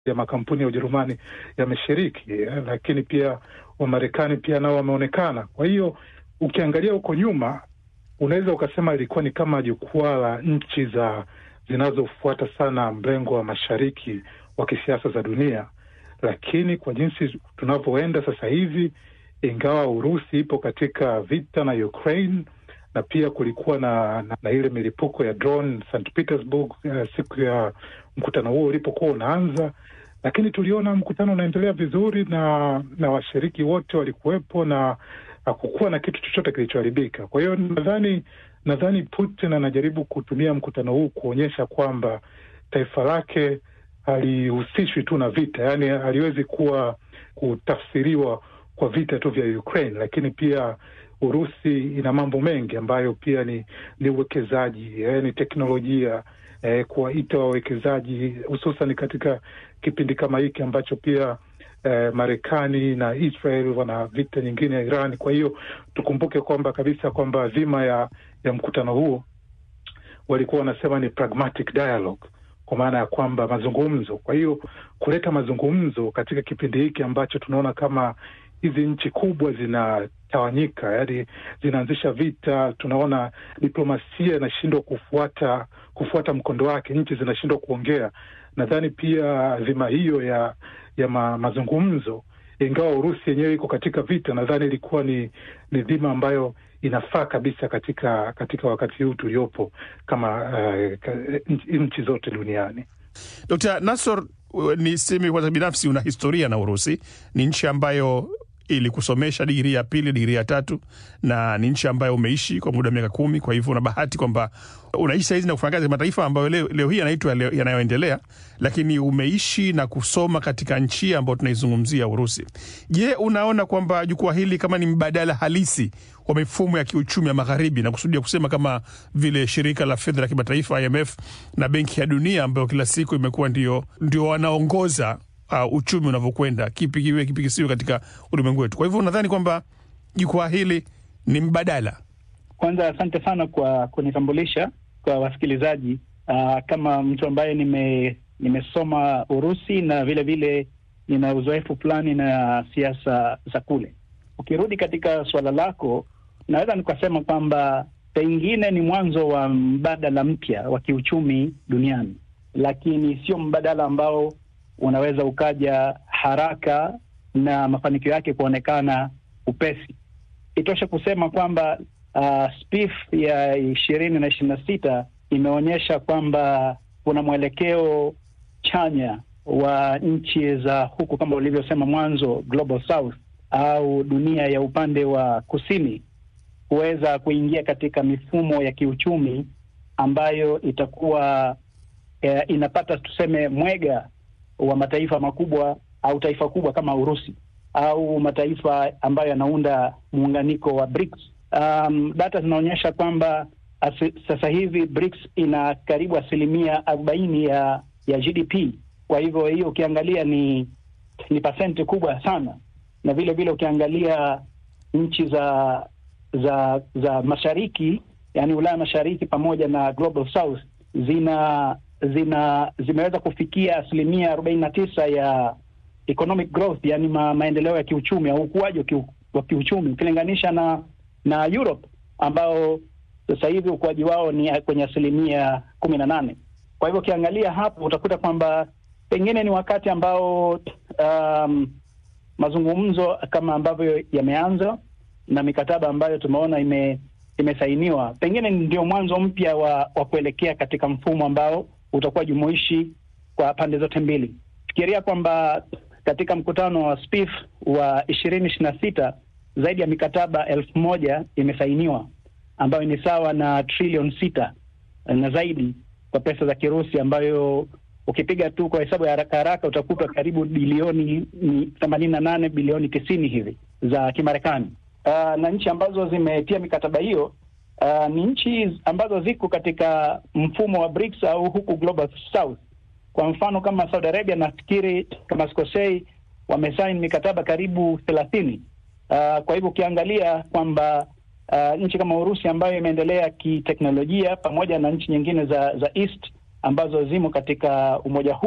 ya makampuni ya Ujerumani yameshiriki, lakini pia Wamarekani pia nao wameonekana. Kwa hiyo ukiangalia huko nyuma, unaweza ukasema ilikuwa ni kama jukwaa la nchi za zinazofuata sana mrengo wa mashariki wa kisiasa za dunia, lakini kwa jinsi tunavyoenda sasa hivi, ingawa Urusi ipo katika vita na Ukraine na pia kulikuwa na, na, na ile milipuko ya drone St Petersburg uh, siku ya mkutano huo ulipokuwa unaanza, lakini tuliona mkutano unaendelea vizuri na na washiriki wote walikuwepo na hakukuwa na kitu chochote kilichoharibika. Kwa hiyo nadhani nadhani Putin anajaribu kutumia mkutano huu kuonyesha kwamba taifa lake halihusishwi tu na vita, yaani haliwezi kuwa kutafsiriwa kwa vita tu vya Ukraine, lakini pia Urusi ina mambo mengi ambayo pia ni ni uwekezaji eh, ni teknolojia eh, kuwaita wawekezaji hususan katika kipindi kama hiki ambacho pia eh, Marekani na Israel wana vita nyingine ya Iran. Kwa hiyo tukumbuke kwamba kabisa kwamba dhima ya ya mkutano huo walikuwa wanasema ni pragmatic dialogue, kwa maana ya kwamba mazungumzo. Kwa hiyo kuleta mazungumzo katika kipindi hiki ambacho tunaona kama hizi nchi kubwa zinatawanyika, yaani zinaanzisha vita. Tunaona diplomasia inashindwa kufuata kufuata mkondo wake, nchi zinashindwa kuongea. Nadhani pia dhima hiyo ya ya ma, mazungumzo, ingawa Urusi yenyewe iko katika vita, nadhani ilikuwa ni ni dhima ambayo inafaa kabisa katika katika wakati huu tuliopo kama uh, nchi zote duniani. Dr. Nassor, ni semi kwanza, binafsi una historia na Urusi. Ni nchi ambayo ilikusomesha digrii ya pili, digrii ya tatu, na ni nchi ambayo umeishi kwa muda wa miaka kumi. Kwa hivyo una bahati kwamba unaishi sahizi na kufanya kazi mataifa ambayo leo, leo hii yanaitwa yanayoendelea, lakini umeishi na kusoma katika nchi ambayo tunaizungumzia Urusi. Je, unaona kwamba jukwaa hili kama ni mbadala halisi wa mifumo ya kiuchumi ya magharibi, na kusudia kusema kama vile shirika la fedha la kimataifa IMF na benki ya dunia ambayo kila siku imekuwa ndio, ndio wanaongoza uh, uchumi unavyokwenda, kipi kiwe kipi kisiwe katika ulimwengu wetu. Kwa hivyo nadhani kwamba jukwaa hili ni mbadala. Kwanza asante sana kwa kunitambulisha kwa wasikilizaji. Uh, kama mtu ambaye nime nimesoma Urusi na vile vile nina uzoefu fulani na siasa za kule. Ukirudi katika suala lako, naweza nikasema kwamba pengine ni mwanzo wa mbadala mpya wa kiuchumi duniani, lakini sio mbadala ambao unaweza ukaja haraka na mafanikio yake kuonekana upesi. Itoshe kusema kwamba uh, SPIF ya ishirini na ishirini na sita imeonyesha kwamba kuna mwelekeo chanya wa nchi za huku kama ulivyosema mwanzo, Global South au dunia ya upande wa kusini kuweza kuingia katika mifumo ya kiuchumi ambayo itakuwa eh, inapata tuseme mwega wa mataifa makubwa au taifa kubwa kama Urusi au mataifa ambayo yanaunda muunganiko wa BRICS. Um, data zinaonyesha kwamba sasa hivi BRICS ina karibu asilimia arobaini ya ya GDP. Kwa hivyo hiyo ukiangalia ni ni pasenti kubwa sana, na vile vile ukiangalia nchi za za za mashariki, yani Ulaya mashariki pamoja na Global South zina zina zimeweza kufikia asilimia arobaini na tisa ya economic growth, yani ma, maendeleo ya kiuchumi au ukuaji wa kiu, kiuchumi ukilinganisha na na Europe ambao sasa hivi ukuaji wao ni kwenye asilimia kumi na nane. Kwa hivyo ukiangalia hapo utakuta kwamba pengine ni wakati ambao um, mazungumzo kama ambavyo yameanza na mikataba ambayo tumeona ime, imesainiwa pengine ndio mwanzo mpya wa, wa kuelekea katika mfumo ambao utakuwa jumuishi kwa pande zote mbili. Fikiria kwamba katika mkutano wa SPIF wa ishirini ishirini na sita zaidi ya mikataba elfu moja imesainiwa ambayo ni sawa na trilioni sita na zaidi kwa pesa za Kirusi, ambayo ukipiga tu kwa hesabu ya haraka haraka utakuta karibu bilioni themanini na nane bilioni tisini hivi za Kimarekani. Uh, na nchi ambazo zimetia mikataba hiyo uh, ni nchi ambazo ziko katika mfumo wa BRICS au huku Global South. Kwa mfano kama Saudi Arabia, nafikiri kama sikosei, wamesaini mikataba karibu thelathini. Uh, kwa hivyo ukiangalia kwamba uh, nchi kama Urusi ambayo imeendelea kiteknolojia pamoja na nchi nyingine za za East ambazo zimo katika umoja huu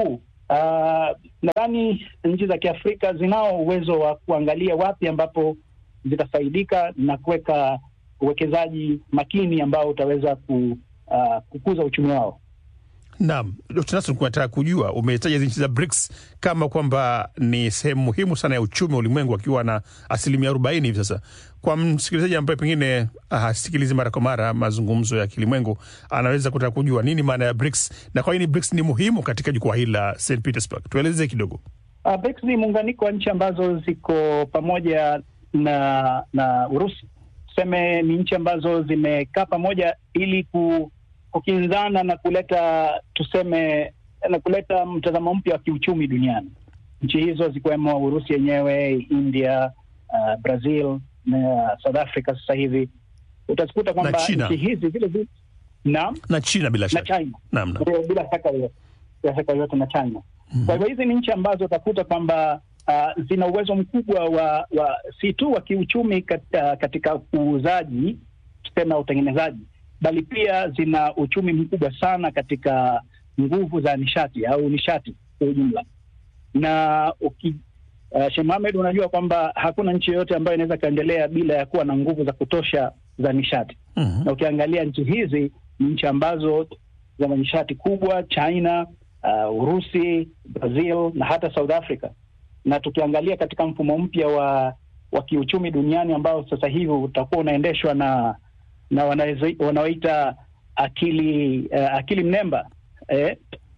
uh, nadhani nchi za Kiafrika zinao uwezo wa kuangalia wapi ambapo zitafaidika na kuweka uwekezaji makini ambao utaweza ku, uh, kukuza uchumi wao. Naam, Dr. Nasson, kunataka kujua, umetaja hizi nchi za BRICS kama kwamba ni sehemu muhimu sana ya uchumi wa ulimwengu akiwa na asilimia arobaini hivi sasa. Kwa msikilizaji ambaye pengine hasikilizi mara kwa mara mazungumzo ya kilimwengu, anaweza kutaka kujua nini maana ya BRICS na kwa nini BRICS ni muhimu katika jukwaa hili la St Petersburg. Tueleze kidogo. Uh, BRICS ni muunganiko wa nchi ambazo ziko pamoja na na Urusi. Tuseme ni nchi ambazo zimekaa pamoja ili ku kukinzana na kuleta tuseme na kuleta mtazamo mpya wa kiuchumi duniani. Nchi hizo zikiwemo Urusi yenyewe, India, uh, Brazil na South Africa. Sasa hivi utazikuta kwamba nchi hizi vile vile naam, na China bila shaka, na China naam, naam, bila shaka yoyote, bila shaka yoyote na China. Mm-hmm. Kwa hivyo hizi ni nchi ambazo utakuta kwamba uh, zina uwezo mkubwa wa, wa si tu wa kiuchumi katika, katika uuzaji tuseme utengenezaji bali pia zina uchumi mkubwa sana katika nguvu za nishati au nishati kwa ujumla. Na uki, uh, Sheikh Mohamed, unajua kwamba hakuna nchi yoyote ambayo inaweza ikaendelea bila ya kuwa na nguvu za kutosha za nishati. Mhm. Na ukiangalia nchi hizi ni nchi ambazo zina nishati kubwa, China, uh, Urusi, Brazil na hata South Africa. Na tukiangalia katika mfumo mpya wa wa kiuchumi duniani ambao sasa hivi utakuwa unaendeshwa na na wanaoita akili uh, akili mnemba eh,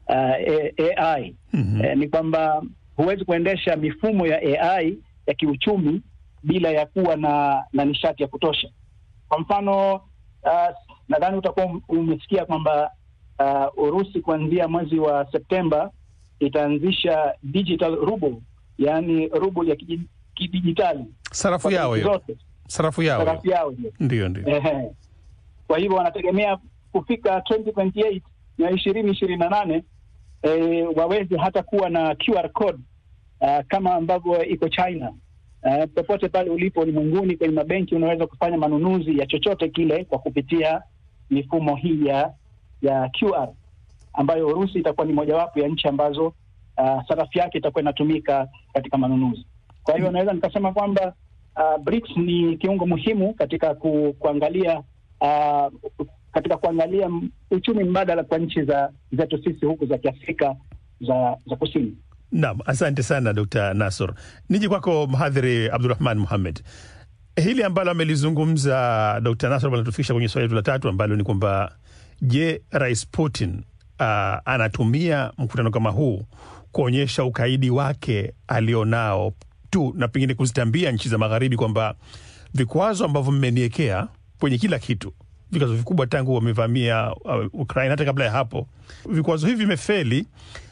uh, AI Mhm. eh, ni kwamba huwezi kuendesha mifumo ya AI ya kiuchumi bila ya kuwa na na nishati ya kutosha. Kwa mfano uh, nadhani utakuwa umesikia kwamba uh, Urusi kuanzia mwezi wa Septemba itaanzisha digital ruble, yaani ruble ya kiji- kidijitali sarafu kwa yao nchi hiyo, zote, sarafu yao hiyo. sarafu yao hiyo. Ndio, ndio. Ehe. Kwa hivyo wanategemea kufika 2028 na ishirini ishirini na nane eh, waweze hata kuwa na QR code uh, kama ambavyo iko China. Uh, popote pale ulipo ulimwenguni kwenye mabenki unaweza kufanya manunuzi ya chochote kile kwa kupitia mifumo hii ya ya QR ambayo Urusi itakuwa ni mojawapo ya nchi ambazo uh, sarafu yake itakuwa inatumika katika manunuzi. Kwa hivyo naweza nikasema kwamba uh, BRICS ni kiungo muhimu katika ku, kuangalia uh, katika kuangalia m- uchumi mbadala kwa nchi za zetu sisi huku za Kiafrika za za kusini. Naam, asante sana Dr. Nasor. Niji kwako mhadhiri Abdurahman Muhamed, hili ambalo amelizungumza Dr. Nasor linatufikisha kwenye swali letu la tatu ambalo ni kwamba je, Rais Putin uh, anatumia mkutano kama huu kuonyesha ukaidi wake alionao tu na pengine kuzitambia nchi za magharibi kwamba vikwazo ambavyo mmeniekea kwenye kila kitu vikwazo vikubwa tangu wamevamia uh, Ukraine, hata kabla ya hapo vikwazo hivi vimefeli,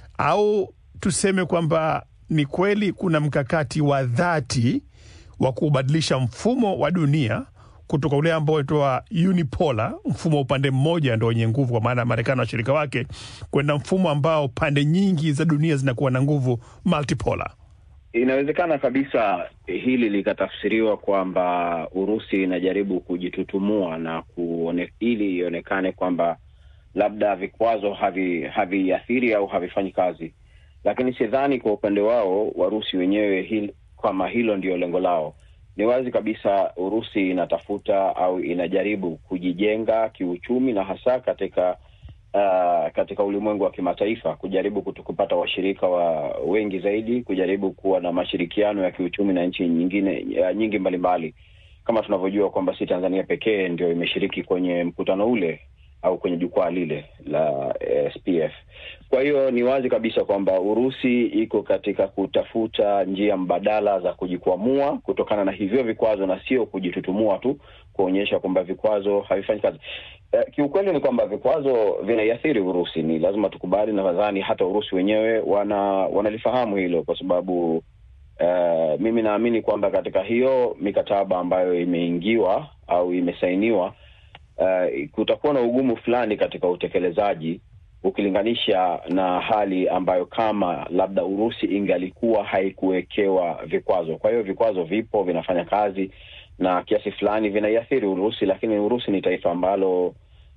au tuseme kwamba ni kweli kuna mkakati wa dhati wa kubadilisha mfumo wa dunia kutoka ule ambao unaitwa unipolar, mfumo wa upande mmoja ndo wenye nguvu, kwa maana ya Marekani na washirika wake, kwenda mfumo ambao pande nyingi za dunia zinakuwa na nguvu, multipolar. Inawezekana kabisa hili likatafsiriwa kwamba Urusi inajaribu kujitutumua na kuone, ili ionekane kwamba labda vikwazo havi haviathiri au havifanyi kazi, lakini sidhani kwa upande wao Warusi wenyewe hil, kwamba hilo ndio lengo lao. Ni wazi kabisa Urusi inatafuta au inajaribu kujijenga kiuchumi na hasa katika uh, katika ulimwengu wa kimataifa kujaribu kutu- kupata washirika wa wengi zaidi, kujaribu kuwa na mashirikiano ya kiuchumi na nchi nyingine uh, nyingi mbalimbali, kama tunavyojua kwamba si Tanzania pekee ndio imeshiriki kwenye mkutano ule au kwenye jukwaa lile la eh, SPF. Kwa hiyo ni wazi kabisa kwamba Urusi iko katika kutafuta njia mbadala za kujikwamua kutokana na hivyo vikwazo na sio kujitutumua tu kuonyesha kwamba vikwazo havifanyi kazi. Eh, kiukweli ni kwamba vikwazo vinaiathiri Urusi, ni lazima tukubali, na nadhani hata Urusi wenyewe wana wanalifahamu hilo kwa sababu eh, mimi naamini kwamba katika hiyo mikataba ambayo imeingiwa au imesainiwa uh, kutakuwa na ugumu fulani katika utekelezaji ukilinganisha na hali ambayo kama labda Urusi ingalikuwa haikuwekewa vikwazo. Kwa hiyo vikwazo vipo, vinafanya kazi na kiasi fulani vinaiathiri Urusi, lakini Urusi ni taifa ambalo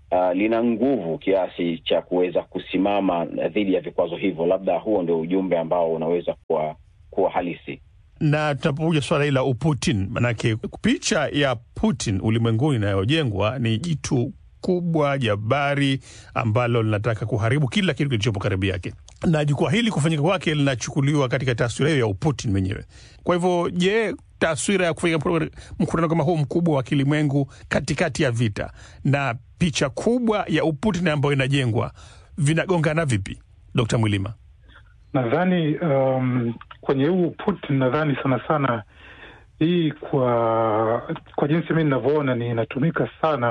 uh, lina nguvu kiasi cha kuweza kusimama dhidi ya vikwazo hivyo. Labda huo ndio ujumbe ambao unaweza kuwa, kuwa halisi na tunapokuja swala hili la Uputin, manake picha ya Putin ulimwenguni inayojengwa ni jitu kubwa jabari ambalo linataka kuharibu kila kitu kilichopo karibu yake, na jukwaa hili kufanyika kwake linachukuliwa katika taswira hiyo ya Uputin mwenyewe. Kwa hivyo, je, taswira ya kufanyika mkutano kama huu mkubwa wa kilimwengu katikati ya vita na picha kubwa ya Uputin ambayo inajengwa vinagongana vipi, Dkt. Mwilima? Nadhani um, kwenye huu Putin nadhani sana sana hii kwa kwa jinsi mi ninavyoona ni inatumika sana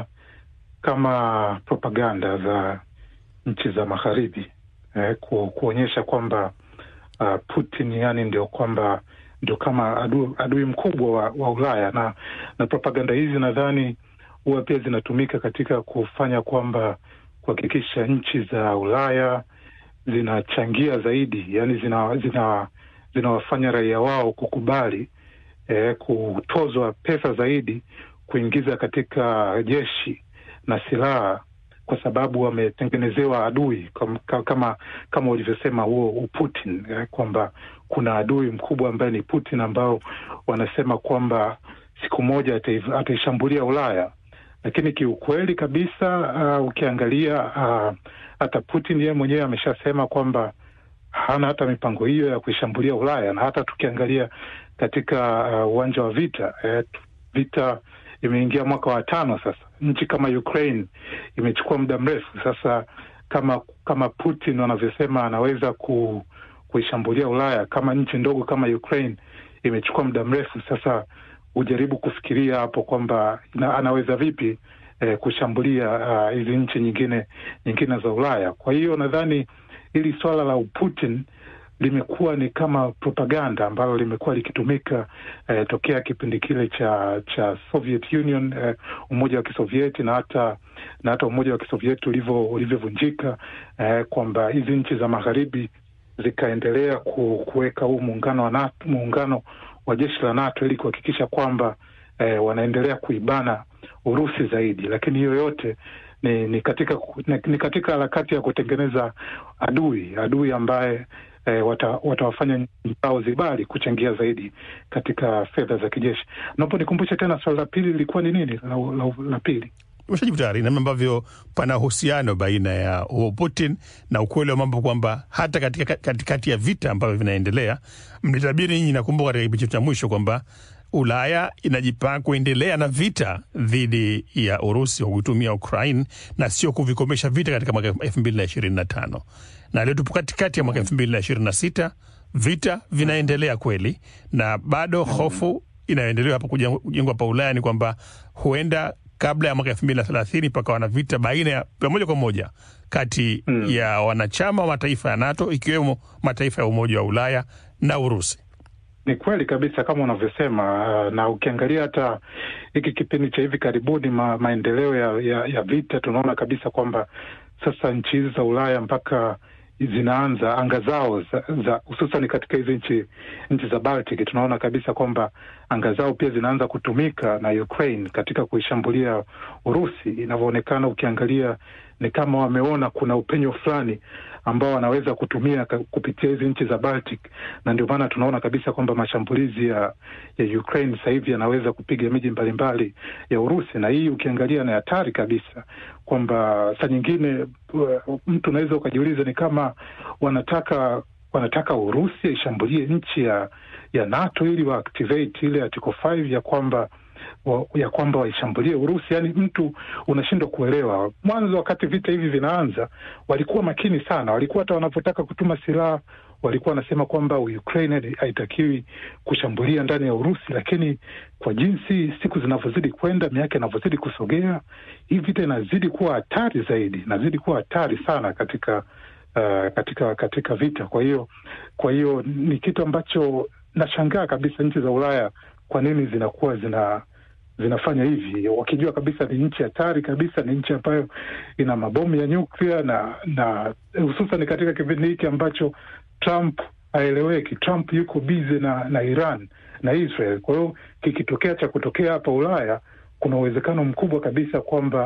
kama propaganda za nchi za magharibi eh, ku, kuonyesha kwamba uh, Putin yani ndio kwamba ndio kama adui, adui mkubwa wa, wa Ulaya na na propaganda hizi nadhani huwa pia zinatumika katika kufanya kwamba kuhakikisha nchi za Ulaya zinachangia zaidi, yani zina zina zinawafanya raia wao kukubali eh, kutozwa pesa zaidi kuingiza katika jeshi na silaha kwa sababu wametengenezewa adui kama kama, kama ulivyosema huo Uputin eh, kwamba kuna adui mkubwa ambaye ni Putin ambao wanasema kwamba siku moja ataishambulia Ulaya, lakini kiukweli kabisa uh, ukiangalia uh, hata Putin yeye mwenyewe ameshasema kwamba hana hata mipango hiyo ya kuishambulia Ulaya, na hata tukiangalia katika uwanja uh, wa vita eh, vita imeingia mwaka wa tano sasa. Nchi kama Ukraine imechukua muda mrefu sasa. Kama kama Putin wanavyosema anaweza ku, kuishambulia Ulaya, kama nchi ndogo kama Ukraine imechukua muda mrefu sasa, hujaribu kufikiria hapo kwamba anaweza vipi eh, kushambulia hizi uh, nchi nyingine nyingine za Ulaya. Kwa hiyo nadhani hili swala la Putin limekuwa ni kama propaganda ambalo limekuwa likitumika eh, tokea kipindi kile cha cha Soviet Union eh, umoja wa Kisovieti na hata na hata umoja wa Kisovieti ulivyovunjika eh, kwamba hizi nchi za magharibi zikaendelea kuweka huu muungano wa NATO, muungano wa jeshi la NATO ili kuhakikisha kwamba eh, wanaendelea kuibana Urusi zaidi, lakini hiyo yote ni, ni katika ni katika harakati ya kutengeneza adui adui ambaye eh, watawafanya wata nchi zao zibali kuchangia zaidi katika fedha za kijeshi. Naomba nikumbushe tena swali la pili lilikuwa ni nini? La, la, la pili umeshajibu tayari, namna ambavyo pana uhusiano baina ya huo Putin na ukweli wa mambo kwamba hata katika katikati ya vita ambavyo vinaendelea, mlitabiri nyinyi, nakumbuka katika kipindi cha mwisho kwamba Ulaya inajipanga kuendelea na vita dhidi ya Urusi kwa kuitumia Ukraine na sio kuvikomesha vita katika mwaka elfu mbili na ishirini na tano na leo tupo katikati ya mwaka elfu mbili na ishirini na sita vita vinaendelea kweli, na bado hofu inayoendelea hapa kujengwa pa Ulaya ni kwamba huenda kabla ya mwaka elfu mbili na thelathini pakawa na vita baina ya moja kwa moja kati mm. ya wanachama wa mataifa ya NATO ikiwemo mataifa ya Umoja wa Ulaya na Urusi. Ni kweli kabisa kama unavyosema, na ukiangalia hata hiki kipindi cha hivi karibuni ma, maendeleo ya, ya, ya vita, tunaona kabisa kwamba sasa nchi hizi za Ulaya mpaka zinaanza anga zao za hususan katika hizi nchi nchi za Baltic, tunaona kabisa kwamba anga zao pia zinaanza kutumika na Ukraine katika kuishambulia Urusi. Inavyoonekana, ukiangalia ni kama wameona kuna upenyo fulani ambao wanaweza kutumia kupitia hizi nchi za Baltic, na ndio maana tunaona kabisa kwamba mashambulizi ya ya Ukraine sasa hivi yanaweza kupiga miji mbalimbali ya Urusi, na hii ukiangalia ni hatari kabisa, kwamba saa nyingine mtu unaweza ukajiuliza ni kama wanataka wanataka Urusi ishambulie nchi ya ya NATO ili wa activate ile article 5 ya kwamba wa, ya kwamba waishambulie Urusi. Yani mtu unashindwa kuelewa. Mwanzo wakati vita hivi vinaanza, walikuwa makini sana, walikuwa hata wanavyotaka kutuma silaha walikuwa wanasema kwamba Ukraine haitakiwi kushambulia ndani ya Urusi, lakini kwa jinsi siku zinavyozidi kwenda, miaka inavyozidi kusogea, hii vita inazidi kuwa hatari zaidi, inazidi kuwa hatari sana katika uh, katika katika vita. Kwa hiyo kwa hiyo ni kitu ambacho nashangaa kabisa nchi za Ulaya kwa nini zinakuwa zina zinafanya hivi wakijua kabisa ni nchi hatari kabisa, ni nchi ambayo ina mabomu ya nyuklia na na hususan katika kipindi hiki ambacho Trump haeleweki. Trump yuko bize na na Iran na Israel. Kwa hiyo kikitokea cha kutokea hapa Ulaya, kuna uwezekano mkubwa kabisa kwamba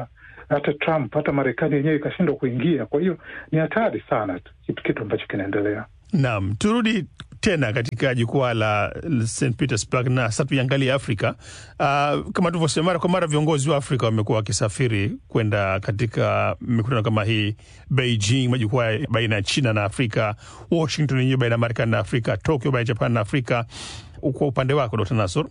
hata Trump, hata Marekani yenyewe ikashindwa kuingia. Kwa hiyo ni hatari sana kitu, kitu ambacho kinaendelea. Naam, turudi tena katika jukwaa la St Petersburg na sasa tuiangalie Afrika. Uh, kama tulivyosema mara kwa mara, viongozi wa Afrika wamekuwa wakisafiri kwenda katika mikutano kama hii, Beijing, majukwaa baina ya China na Afrika, Washington yenyewe baina ya Marekani na Afrika, Tokyo baina ya Japan na Afrika. Kwa upande wako Dr. Nasor,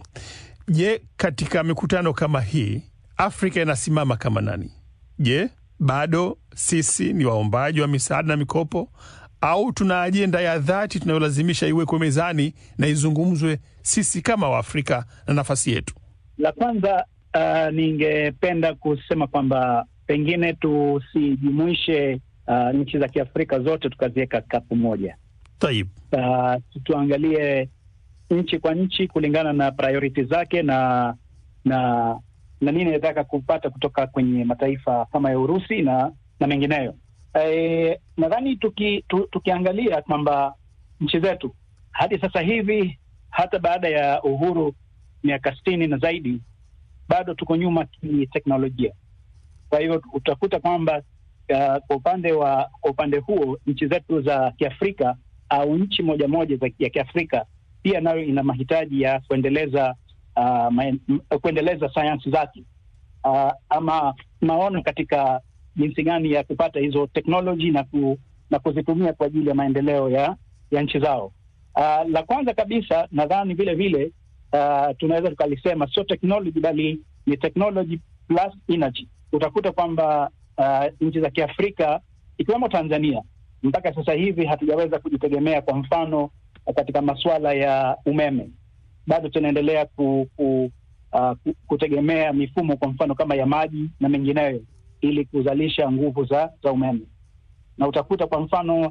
je, katika mikutano kama hii Afrika inasimama kama nani? Je, bado sisi ni waombaji wa misaada na mikopo au tuna ajenda ya dhati tunayolazimisha iwekwe mezani na izungumzwe sisi kama Waafrika na nafasi yetu? La kwanza, uh, ningependa kusema kwamba pengine tusijumuishe uh, nchi za Kiafrika zote tukaziweka kapu moja. Taib, Uh, tuangalie nchi kwa nchi kulingana na priority zake na na na nini inataka kupata kutoka kwenye mataifa kama ya Urusi na na mengineyo. E, nadhani tuki, tu, tukiangalia kwamba nchi zetu hadi sasa hivi hata baada ya uhuru miaka sitini na zaidi bado tuko nyuma kiteknolojia. Kwa hivyo utakuta kwamba uh, kwa upande wa kwa upande huo nchi zetu za Kiafrika au nchi moja moja za ya Kiafrika pia nayo ina mahitaji ya kuendeleza uh, maen, kuendeleza sayansi zake uh, ama maono katika jinsi gani ya kupata hizo teknoloji na, ku, na kuzitumia kwa ajili ya maendeleo ya, ya nchi zao. Uh, la kwanza kabisa nadhani vile vile uh, tunaweza tukalisema sio technology bali ni technology plus energy. Utakuta kwamba uh, nchi za Kiafrika ikiwemo Tanzania mpaka sasa hivi hatujaweza kujitegemea, kwa mfano katika masuala ya umeme, bado tunaendelea ku, ku, uh, kutegemea mifumo kwa mfano kama ya maji na mengineyo ili kuzalisha nguvu za za umeme. Na utakuta kwa mfano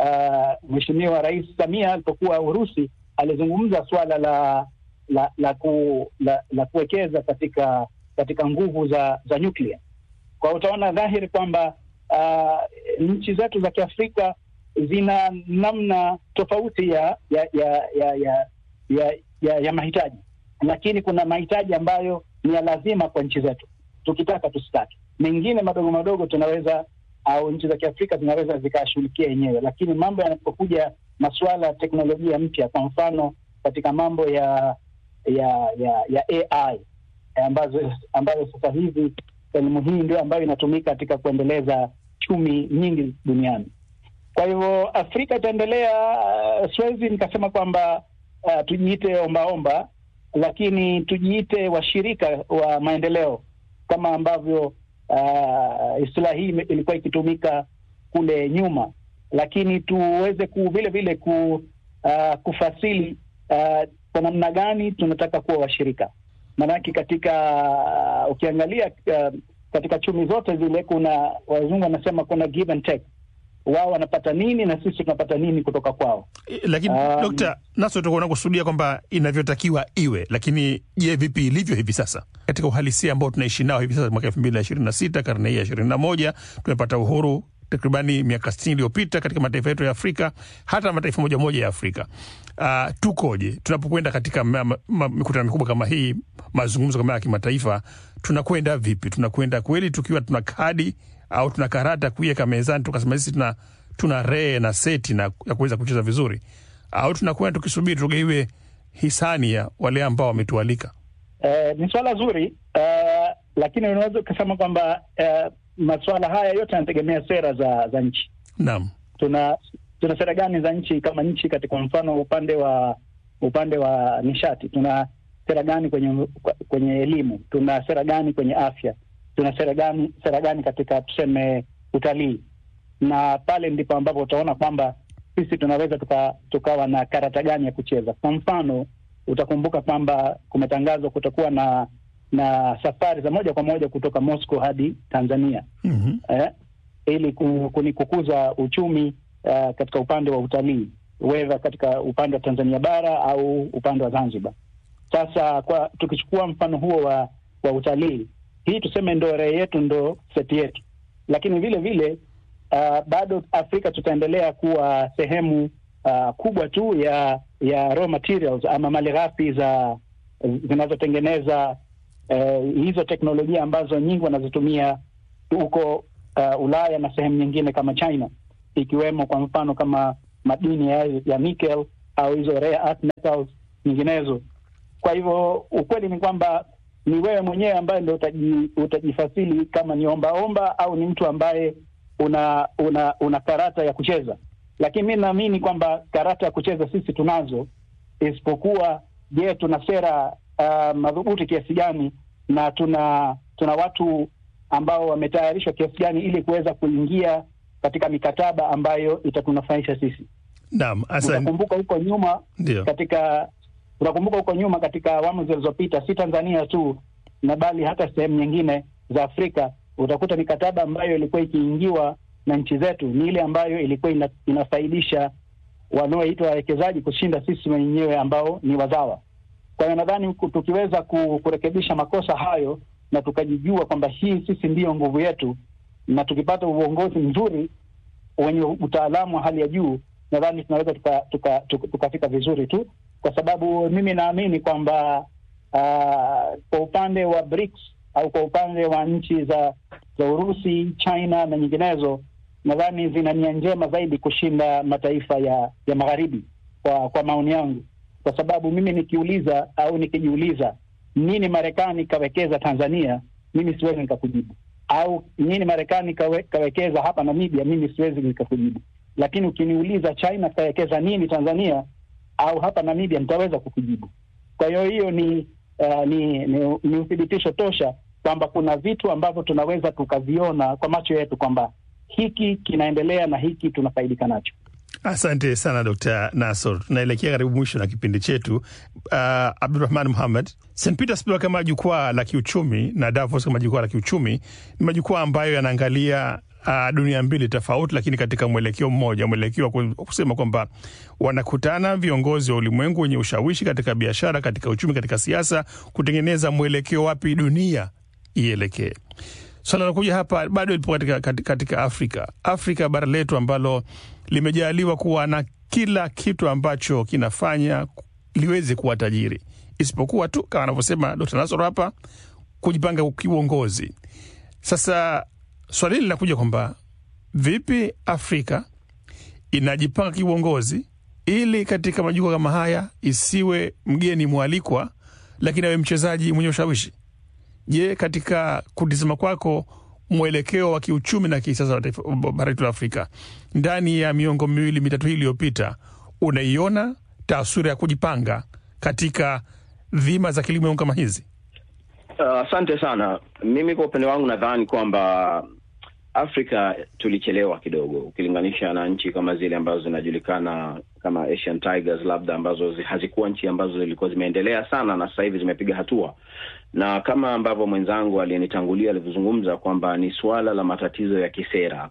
uh, Mheshimiwa Rais Samia alipokuwa Urusi alizungumza suala la la la, ku, la, la kuwekeza katika katika nguvu za za nyuklia. Kwa utaona dhahiri kwamba uh, nchi zetu za Kiafrika zina namna tofauti ya ya ya ya ya, ya, ya, ya mahitaji, lakini kuna mahitaji ambayo ni ya lazima kwa nchi zetu, tukitaka tusitaki. Mengine madogo madogo tunaweza au nchi za Kiafrika zinaweza zikashughulikia yenyewe, lakini mambo yanapokuja masuala ya teknolojia mpya, kwa mfano katika mambo ya ya ya, ya AI ambazo ambayo sasa hivi elimu hii ndio ambayo inatumika katika kuendeleza chumi nyingi duniani. Kwa hivyo Afrika itaendelea. Uh, siwezi nikasema kwamba uh, tujiite ombaomba, lakini tujiite washirika wa maendeleo kama ambavyo uh, istilahi hii ilikuwa ikitumika kule nyuma, lakini tuweze ku vile vile ku, uh, kufasili uh, kwa namna gani tunataka kuwa washirika. Maanake katika uh, ukiangalia uh, katika chumi zote zile kuna wazungu wanasema kuna give and take wao wanapata nini na sisi tunapata nini kutoka kwao. Lakini um, Dokta Naso, tuko unakusudia kwamba inavyotakiwa iwe, lakini je, vipi ilivyo hivi sasa katika uhalisia ambao tunaishi nao hivi sasa, mwaka elfu mbili na ishirini na sita karne hii ya ishirini na moja tumepata uhuru takribani miaka sitini iliyopita katika mataifa yetu ya Afrika, hata mataifa moja moja ya Afrika. Uh, tukoje tunapokwenda katika mikutano mikubwa kama hii, mazungumzo kama ya kimataifa? Tunakwenda vipi? Tunakwenda kweli tukiwa tuna kadi au tuna karata kuiweka mezani tukasema sisi tuna tuna ree na seti na ya kuweza kucheza vizuri, au tunakwenda tukisubiri tugeiwe hisani ya wale ambao wametualika? Uh, ni swala zuri uh, lakini unaweza ukasema kwamba uh, masuala haya yote yanategemea sera za za nchi. Naam, tuna tuna sera gani za nchi kama nchi katika mfano upande wa upande wa nishati, tuna sera gani kwenye kwenye elimu, tuna sera gani kwenye afya, tuna sera gani sera gani katika tuseme utalii, na pale ndipo ambapo utaona kwamba sisi tunaweza tuka, tukawa na karata gani ya kucheza. Kwa mfano utakumbuka kwamba kumetangazwa kutakuwa na na safari za moja kwa moja kutoka Moscow hadi Tanzania mm -hmm. eh, ili kukuza uchumi uh, katika upande wa utalii wedha katika upande wa Tanzania bara au upande wa Zanzibar. Sasa kwa tukichukua mfano huo wa wa utalii, hii tuseme ndo rehe yetu, ndo seti yetu, lakini vile vile uh, bado Afrika tutaendelea kuwa sehemu uh, kubwa tu ya ya raw materials ama malighafi za zinazotengeneza uh, hizo teknolojia ambazo nyingi wanazitumia huko uh, Ulaya na sehemu nyingine kama China, ikiwemo kwa mfano kama madini ya, ya nickel au hizo rare earth metals nyinginezo. Kwa hivyo ukweli ni kwamba ni wewe mwenyewe ambaye ndo utaji, utajifasili kama ni ombaomba au ni mtu ambaye una una una karata ya kucheza, lakini mi naamini kwamba karata ya kucheza sisi tunazo, isipokuwa je, tuna sera uh, madhubuti kiasi gani na tuna tuna watu ambao wametayarishwa kiasi gani ili kuweza kuingia katika mikataba ambayo itatunufaisha sisi. Naam, asante. Utakumbuka huko nyuma Ndio. katika unakumbuka huko nyuma katika awamu zilizopita, si Tanzania tu na bali hata sehemu nyingine za Afrika, utakuta mikataba ambayo ilikuwa ikiingiwa na nchi zetu ni ile ambayo ilikuwa ina, inafaidisha wanaoitwa wawekezaji kushinda sisi wenyewe ambao ni wazawa. Kwa hiyo nadhani ku- tukiweza ku- kurekebisha makosa hayo na tukajijua kwamba hii sisi ndiyo nguvu yetu, na tukipata uongozi mzuri wenye utaalamu wa hali ya juu, nadhani tunaweza tukafika tuka, tuka, tukafika vizuri tu, kwa sababu mimi naamini kwamba uh, kwa upande wa BRICS au kwa upande wa nchi za za Urusi, China na nyinginezo, nadhani zina nia njema zaidi kushinda mataifa ya ya magharibi, kwa kwa maoni yangu, kwa sababu mimi nikiuliza au nikijiuliza nini Marekani kawekeza Tanzania, mimi siwezi nikakujibu au nini Marekani kawe, kawekeza hapa Namibia, mimi siwezi nikakujibu. Lakini ukiniuliza China kawekeza nini Tanzania au hapa Namibia, nitaweza kukujibu. Kwa hiyo hiyo ni, uh, ni, ni, ni uthibitisho tosha kwamba kuna vitu ambavyo tunaweza tukaviona kwa macho yetu kwamba hiki kinaendelea na hiki tunafaidika nacho. Asante sana Dr Nasor. Tunaelekea karibu mwisho na kipindi chetu. Uh, Abdurahman Muhammad, St Petersburg kama jukwaa la kiuchumi na Davos kama jukwaa la kiuchumi ni majukwaa ambayo yanaangalia uh, dunia mbili tofauti, lakini katika mwelekeo mmoja, mwelekeo wa ku- kusema kwamba wanakutana viongozi wa ulimwengu wenye ushawishi katika biashara, katika uchumi, katika siasa, kutengeneza mwelekeo wapi dunia ielekee. Swala la kuja hapa bado lipo katika, katika, katika Afrika. Afrika bara letu ambalo limejaliwa kuwa na kila kitu ambacho kinafanya liweze kuwa tajiri, isipokuwa tu kama anavyosema Dr. Nasoro hapa, kujipanga kiuongozi. Sasa swali hili linakuja kwamba vipi Afrika inajipanga kiuongozi ili katika majukwaa kama haya isiwe mgeni mwalikwa, lakini awe mchezaji mwenye ushawishi. Je, katika kutizama kwako mwelekeo wa kiuchumi na kisiasa wa taifa- bara letu la Afrika ndani ya miongo miwili mitatu hii iliyopita, unaiona taswira ya kujipanga katika dhima za kilimo kama hizi? Uh, Asante sana. Mimi kwa upande wangu nadhani kwamba Afrika tulichelewa kidogo ukilinganisha na nchi kama zile ambazo zinajulikana kama Asian Tigers, labda ambazo zi- hazikuwa nchi ambazo zilikuwa zimeendelea sana na sasa hivi zimepiga hatua, na kama ambavyo mwenzangu aliyenitangulia alivyozungumza kwamba ni suala la matatizo ya kisera.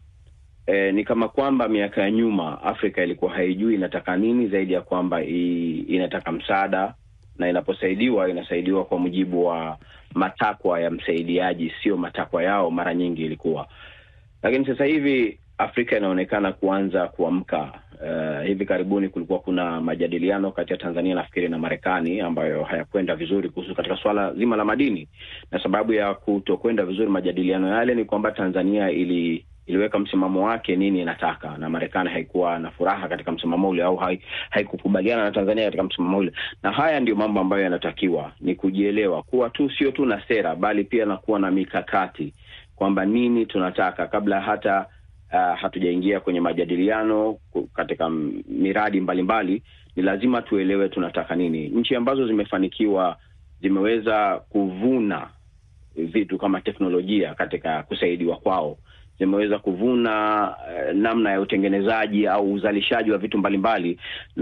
E, ni kama kwamba miaka ya nyuma Afrika ilikuwa haijui inataka nini zaidi ya kwamba i, inataka msaada na inaposaidiwa inasaidiwa kwa mujibu wa matakwa ya msaidiaji, sio matakwa yao. Mara nyingi ilikuwa, lakini sasa hivi Afrika inaonekana kuanza kuamka. Uh, hivi karibuni kulikuwa kuna majadiliano kati ya Tanzania nafikiri na Marekani ambayo hayakwenda vizuri kuhusu katika swala zima la madini, na sababu ya kutokwenda vizuri majadiliano yale ni kwamba Tanzania ili iliweka msimamo wake nini inataka, na Marekani haikuwa na furaha katika msimamo ule au hai, haikukubaliana na Tanzania katika msimamo ule. Na haya ndio mambo ambayo yanatakiwa ni kujielewa, kuwa tu sio tu na sera, bali pia na kuwa na mikakati kwamba nini tunataka kabla hata uh, hatujaingia kwenye majadiliano ku- katika m- miradi mbalimbali mbali, ni lazima tuelewe tunataka nini. Nchi ambazo zimefanikiwa zimeweza kuvuna vitu kama teknolojia katika kusaidiwa kwao zimeweza kuvuna uh, namna ya utengenezaji au uzalishaji wa vitu mbalimbali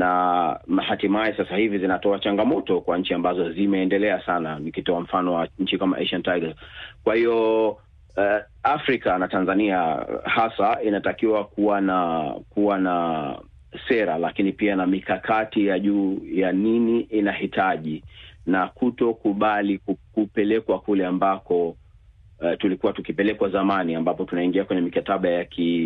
na hatimaye sasa hivi zinatoa changamoto kwa nchi ambazo zimeendelea sana, nikitoa mfano wa nchi kama Asian Tigers. Kwa hiyo uh, Afrika na Tanzania hasa inatakiwa kuwa na kuwa na sera, lakini pia na mikakati ya juu ya nini inahitaji na kutokubali ku- kupelekwa kule ambako uh, tulikuwa tukipelekwa zamani, ambapo tunaingia kwenye mikataba ya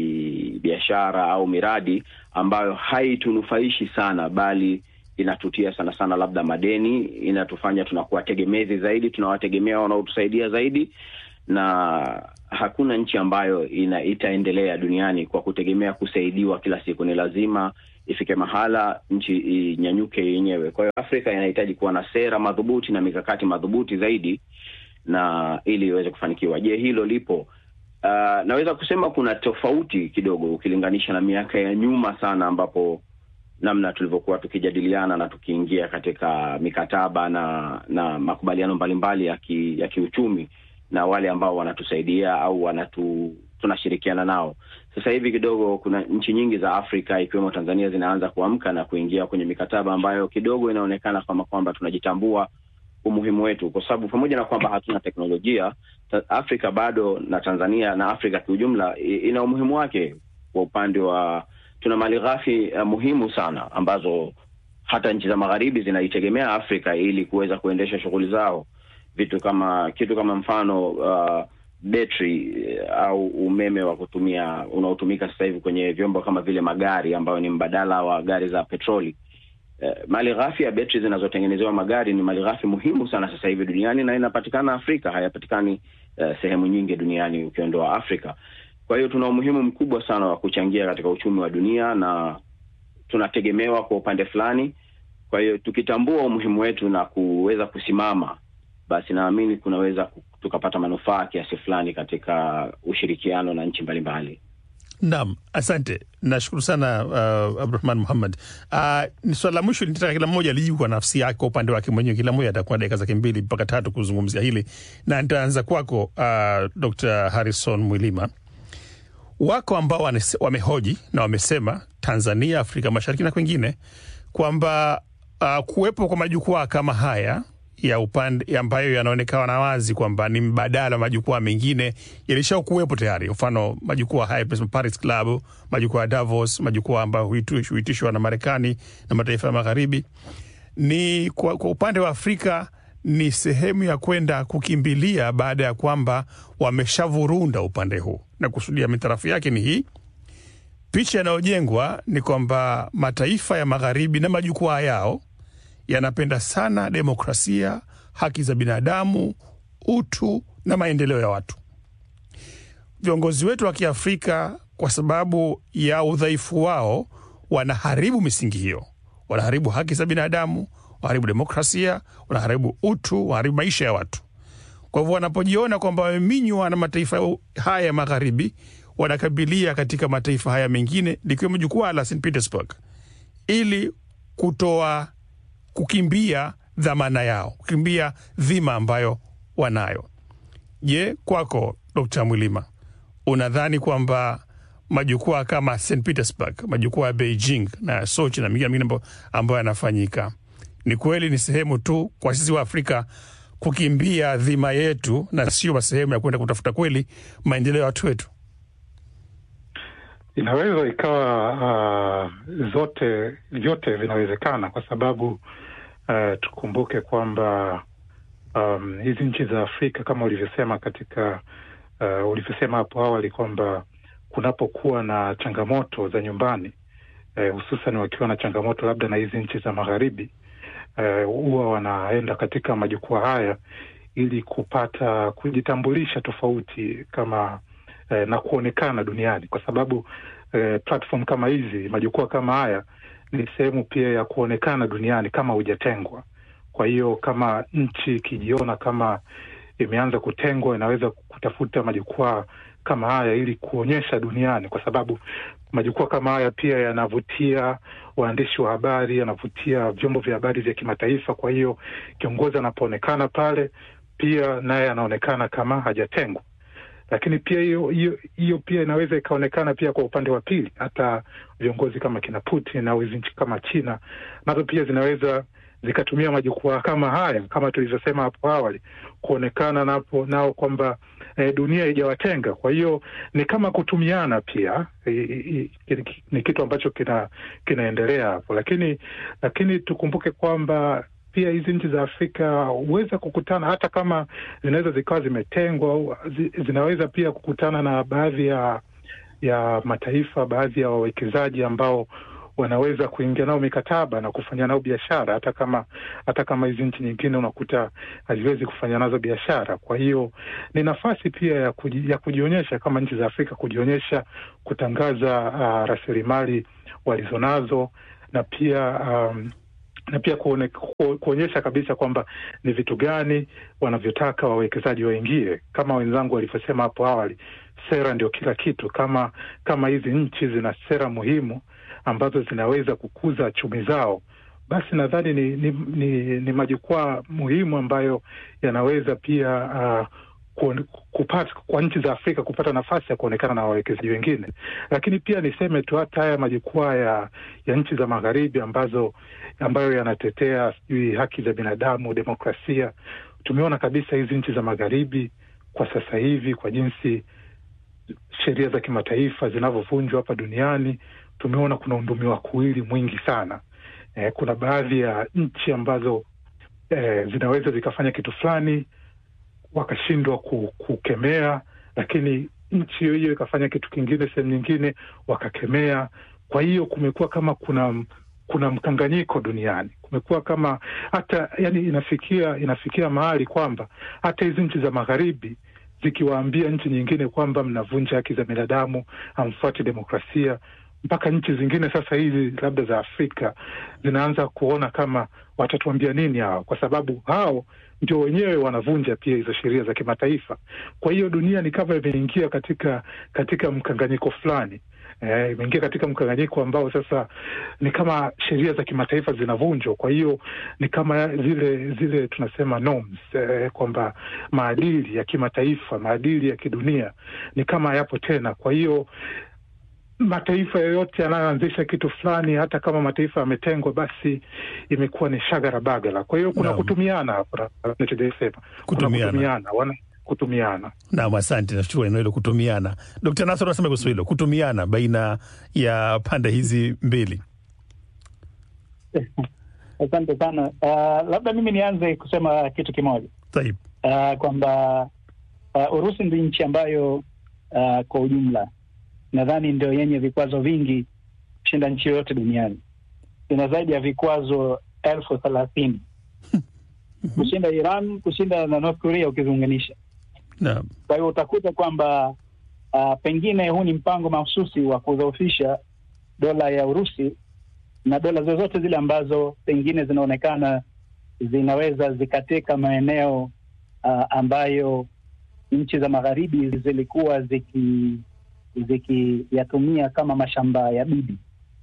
kibiashara au miradi ambayo haitunufaishi sana, bali inatutia sana sana labda madeni, inatufanya tunakuwa tegemezi zaidi, tunawategemea wanaotusaidia zaidi, na hakuna nchi ambayo ina itaendelea duniani kwa kutegemea kusaidiwa kila siku. Ni lazima ifike mahala nchi inyanyuke yenyewe. Kwa hiyo Afrika inahitaji kuwa na sera madhubuti na mikakati madhubuti zaidi na ili iweze kufanikiwa. Je, hilo lipo? Uh, naweza kusema kuna tofauti kidogo ukilinganisha na miaka ya nyuma sana, ambapo namna tulivyokuwa tukijadiliana na tukiingia katika mikataba na na makubaliano mbalimbali ya ki, ya kiuchumi na wale ambao wanatusaidia au wanatu tunashirikiana nao. Sasa hivi kidogo kuna nchi nyingi za Afrika ikiwemo Tanzania zinaanza kuamka na kuingia kwenye mikataba ambayo kidogo inaonekana kama kwamba tunajitambua umuhimu wetu, kwa sababu pamoja na kwamba hatuna teknolojia, Afrika bado na Tanzania na Afrika kiujumla ina umuhimu wake kwa upande wa tuna mali ghafi uh, muhimu sana ambazo hata nchi za magharibi zinaitegemea Afrika ili kuweza kuendesha shughuli zao, vitu kama kitu kama mfano uh, betri au umeme wa kutumia unaotumika sasa hivi kwenye vyombo kama vile magari ambayo ni mbadala wa gari za petroli. Uh, mali ghafi ya betri zinazotengenezewa magari ni mali ghafi muhimu sana sasa hivi duniani na inapatikana Afrika, hayapatikani uh, sehemu nyingi duniani ukiondoa Afrika. Kwa hiyo tuna umuhimu mkubwa sana wa kuchangia katika uchumi wa dunia na tunategemewa kwa upande fulani. Kwa hiyo tukitambua umuhimu wetu na kuweza kusimama, basi naamini kunaweza tukapata manufaa kiasi fulani katika ushirikiano na nchi mbalimbali. Naam, asante, nashukuru sana uh, Abdurahman Muhammad. Uh, ni swala la mwisho nitaka kila mmoja lijibu kwa nafsi yake, kwa upande wake mwenyewe. Kila mmoja atakuwa dakika zake mbili mpaka tatu kuzungumzia hili, na nitaanza kwako uh, Dr. Harrison Mwilima. Wako ambao wamehoji na wamesema Tanzania, Afrika Mashariki na kwengine kwamba uh, kuwepo kwa majukwaa kama haya ya upande ambayo yanaonekana wazi kwamba ni mbadala wa majukwaa mengine yalisha kuwepo tayari. Mfano majukwaa haya Paris Club, majukwaa ya Davos, majukwaa ambayo huitishwa na Marekani na mataifa ya Magharibi. Ni kwa, kwa upande wa Afrika ni sehemu ya kwenda kukimbilia baada ya kwamba wameshavurunda upande huu, na kusudia mitarafu yake ni hii. Picha inayojengwa ni kwamba mataifa ya magharibi na majukwaa yao yanapenda sana demokrasia, haki za binadamu, utu na maendeleo ya watu. Viongozi wetu wa Kiafrika, kwa sababu ya udhaifu wao, wanaharibu misingi hiyo, wanaharibu haki za binadamu wanaharibu demokrasia, wanaharibu utu, wanaharibu maisha ya watu. Kwa hivyo wanapojiona kwamba wameminywa na mataifa haya ya magharibi, wanakabilia katika mataifa haya mengine likiwemo jukwaa la St Petersburg ili kutoa kukimbia dhamana yao, kukimbia dhima ambayo wanayo. Je, kwako Dkt. Mwilima, unadhani kwamba majukwaa kama St Petersburg, majukwaa ya Beijing na Sochi na mengine mengine ambayo yanafanyika ni kweli ni sehemu tu kwa sisi wa Afrika kukimbia dhima yetu na sio sehemu ya kwenda kutafuta kweli maendeleo ya watu wetu? Inaweza ikawa uh, zote vyote vinawezekana, kwa sababu uh, tukumbuke kwamba um, hizi nchi za Afrika kama ulivyosema katika uh, ulivyosema hapo awali kwamba kunapokuwa na changamoto za nyumbani uh, hususan wakiwa na changamoto labda na hizi nchi za magharibi huwa uh, wanaenda katika majukwaa haya ili kupata kujitambulisha tofauti kama uh, na kuonekana duniani, kwa sababu uh, platform kama hizi, majukwaa kama haya ni sehemu pia ya kuonekana duniani kama hujatengwa. Kwa hiyo kama nchi ikijiona kama imeanza kutengwa, inaweza kutafuta majukwaa kama haya ili kuonyesha duniani, kwa sababu majukwaa kama haya pia yanavutia waandishi wa habari, yanavutia vyombo vya habari vya kimataifa. Kwa hiyo kiongozi anapoonekana pale, pia naye anaonekana kama hajatengwa. Lakini pia hiyo hiyo hiyo pia inaweza ikaonekana pia kwa upande wa pili, hata viongozi kama kina Putin au hizi nchi kama China nazo pia zinaweza zikatumia majukwaa kama haya kama tulivyosema hapo awali kuonekana napo nao kwamba e, dunia haijawatenga. Kwa hiyo ni kama kutumiana pia e, e, ni kitu ambacho kina kinaendelea hapo, lakini lakini tukumbuke kwamba pia hizi nchi za Afrika huweza kukutana hata kama zinaweza zikawa zimetengwa, zinaweza pia kukutana na baadhi ya ya mataifa, baadhi ya wawekezaji ambao wanaweza kuingia nao mikataba na kufanya nao biashara, hata kama hata kama hizi nchi nyingine unakuta haziwezi kufanya nazo biashara. Kwa hiyo ni nafasi pia ya, kuji, ya kujionyesha kama nchi za Afrika kujionyesha, kutangaza uh, rasilimali walizonazo na pia um, na pia kuone, ku, kuonyesha kabisa kwamba ni vitu gani wanavyotaka wawekezaji waingie. Kama wenzangu walivyosema hapo awali, sera ndio kila kitu. Kama kama hizi nchi zina sera muhimu ambazo zinaweza kukuza chumi zao, basi nadhani ni, ni, ni, ni majukwaa muhimu ambayo yanaweza pia uh, kupata kwa nchi za Afrika kupata nafasi ya kuonekana na wawekezaji wengine. Lakini pia niseme tu hata haya majukwaa ya, ya nchi za magharibi ambazo ambayo yanatetea sijui haki za binadamu, demokrasia, tumeona kabisa hizi nchi za magharibi kwa sasa hivi, kwa jinsi sheria za kimataifa zinavyovunjwa hapa duniani, tumeona kuna undumi kuwili mwingi sana. Eh, kuna baadhi ya nchi ambazo eh, zinaweza zikafanya kitu fulani wakashindwa kukemea, lakini nchi hiyo hiyo ikafanya kitu kingine sehemu nyingine wakakemea. Kwa hiyo kumekuwa kama kuna kuna mkanganyiko duniani, kumekuwa kama hata yani, inafikia inafikia mahali kwamba hata hizi nchi za magharibi zikiwaambia nchi nyingine kwamba mnavunja haki za binadamu, hamfuati demokrasia, mpaka nchi zingine sasa hizi labda za Afrika zinaanza kuona kama watatuambia nini hawa, kwa sababu hao ndio wenyewe wanavunja pia hizo sheria za kimataifa. Kwa hiyo dunia ni kama imeingia katika katika mkanganyiko fulani eh, imeingia katika mkanganyiko ambao sasa ni kama sheria za kimataifa zinavunjwa. Kwa hiyo ni kama zile zile tunasema norms eh, kwamba maadili ya kimataifa, maadili ya kidunia ni kama hayapo tena. Kwa hiyo mataifa yoyote yanayoanzisha kitu fulani, hata kama mataifa yametengwa, basi imekuwa ni shagara bagala. Kwa hiyo kuna no. kutumiana hapa, nachojasema kutumiana, kutumiana wana kutumiana. Naam, asante, nashukuru eneo hilo kutumiana. Dkt. Nasor anasema kuhusu hilo kutumiana baina ya pande hizi mbili. Asante sana. Uh, labda mimi nianze kusema kitu kimoja uh, kwamba uh, Urusi ndi nchi ambayo uh, kwa ujumla nadhani ndio yenye vikwazo vingi kushinda nchi yoyote duniani. Ina zaidi ya vikwazo elfu thelathini kushinda Iran, kushinda na North Korea ukiziunganisha. No. Kwa hiyo utakuta kwamba uh, pengine huu ni mpango mahususi wa kudhoofisha dola ya Urusi na dola zozote zile ambazo pengine zinaonekana zinaweza zikateka maeneo uh, ambayo nchi za magharibi zilikuwa ziki zikiyatumia kama mashamba ya bibi.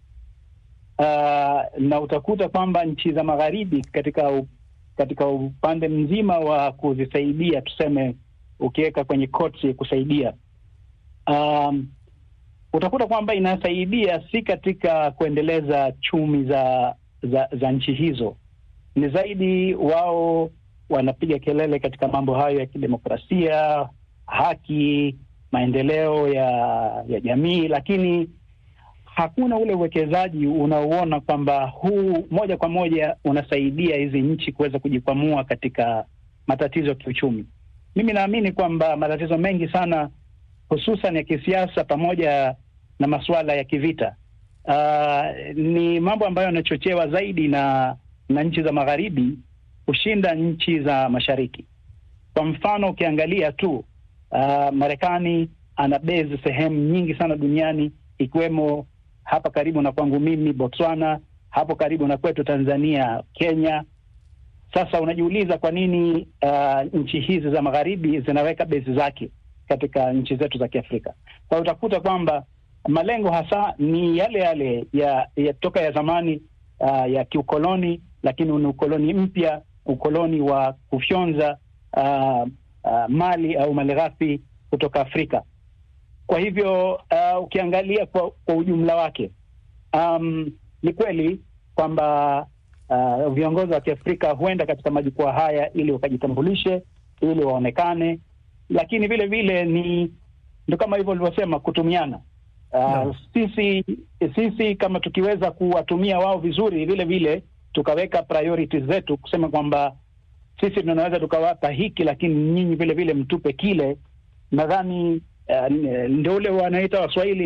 Uh, na utakuta kwamba nchi za magharibi katika katika upande mzima wa kuzisaidia, tuseme, ukiweka kwenye koti kusaidia, um, utakuta kwamba inasaidia si katika kuendeleza chumi za za, za nchi hizo, ni zaidi wao wanapiga kelele katika mambo hayo ya kidemokrasia, haki maendeleo ya ya jamii, lakini hakuna ule uwekezaji unaoona kwamba huu moja kwa moja unasaidia hizi nchi kuweza kujikwamua katika matatizo ya kiuchumi. Mimi naamini kwamba matatizo mengi sana, hususan ya kisiasa pamoja na masuala ya kivita, uh, ni mambo ambayo yanachochewa zaidi na na nchi za magharibi kushinda nchi za mashariki. Kwa mfano ukiangalia tu Uh, Marekani ana base sehemu nyingi sana duniani ikiwemo hapa karibu na kwangu mimi Botswana, hapo karibu na kwetu Tanzania, Kenya. Sasa unajiuliza kwa nini uh, nchi hizi za magharibi zinaweka base zake katika nchi zetu za Kiafrika. Kwa hiyo utakuta kwamba malengo hasa ni yale yale ya, ya toka ya zamani uh, ya kiukoloni, lakini ni ukoloni mpya, ukoloni wa kufyonza uh, Uh, mali au malighafi kutoka Afrika. Kwa hivyo uh, ukiangalia kwa, kwa ujumla wake um, ni kweli kwamba uh, viongozi wa Kiafrika huenda katika majukwaa haya ili wakajitambulishe, ili waonekane, lakini vile vile ni ndo kama hivyo ulivyosema kutumiana. Uh, no. Sisi sisi kama tukiweza kuwatumia wao vizuri, vile vile tukaweka priorities zetu kusema kwamba sisi tunaweza tukawapa hiki lakini nyinyi vile vile mtupe kile. Nadhani uh, ndio ule wanaita Waswahili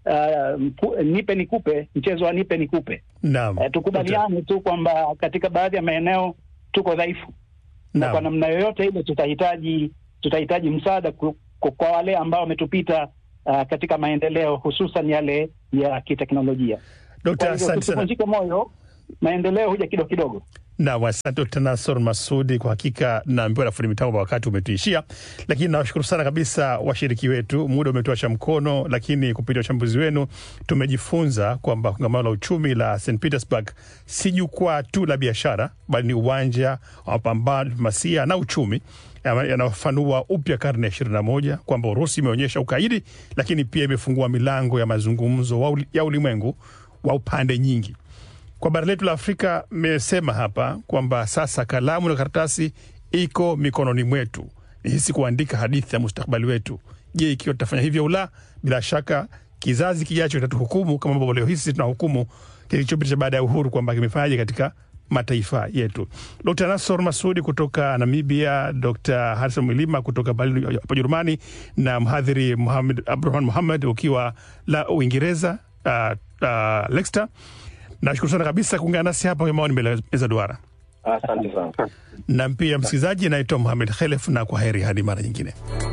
uh, mpu- nipe nikupe, mchezo wa nipe nikupe. Naam. Eh, tukubaliane tu kwamba katika baadhi ya maeneo tuko dhaifu na Naam. kwa namna yoyote ile tutahitaji tutahitaji msaada ku- ku- kwa wale ambao wametupita uh, katika maendeleo hususan yale ya kiteknolojia. Dokta, Kwa hivyo asante sana. tusivunjike moyo, maendeleo huja kidogo kidogo. Naam, asante Dkt. Nasor Masudi. Kwa hakika naambiwa na fundi mitambo wakati umetuishia, lakini nawashukuru sana kabisa washiriki wetu. Muda umetuasha mkono, lakini kupitia uchambuzi wenu tumejifunza kwamba kongamano la uchumi la St Petersburg si jukwaa tu la biashara, bali ni uwanja wa mapambano, diplomasia na uchumi yana- yanayofanua upya karne ya ishirini na moja kwamba Urusi imeonyesha ukaidi, lakini pia imefungua milango ya mazungumzo wa uli- ya ulimwengu wa upande nyingi kwa bara letu la Afrika mmesema hapa kwamba sasa kalamu na karatasi iko mikononi mwetu, ni hisi kuandika hadithi ya mustakabali wetu. Je, ikiwa tutafanya hivyo au la? Bila shaka kizazi kijacho kitatuhukumu kama ambavyo leo hii sisi tunahukumu kilichopita cha baada ya uhuru kwamba kimefanyaje katika mataifa yetu. Dr Nasor Masudi kutoka Namibia, Dr Harison Mwilima kutoka Berlin hapa Jerumani, na mhadhiri Muhammad Abdurahman Muhammad ukiwa la Uingereza, uh, uh, Leicester. Nashukuru sana kabisa kuungana nasi hapa kwenye maoni mbele ya meza duara, Asante sana. na pia msikilizaji, naitwa Muhamed Khelef na kwa heri hadi mara nyingine.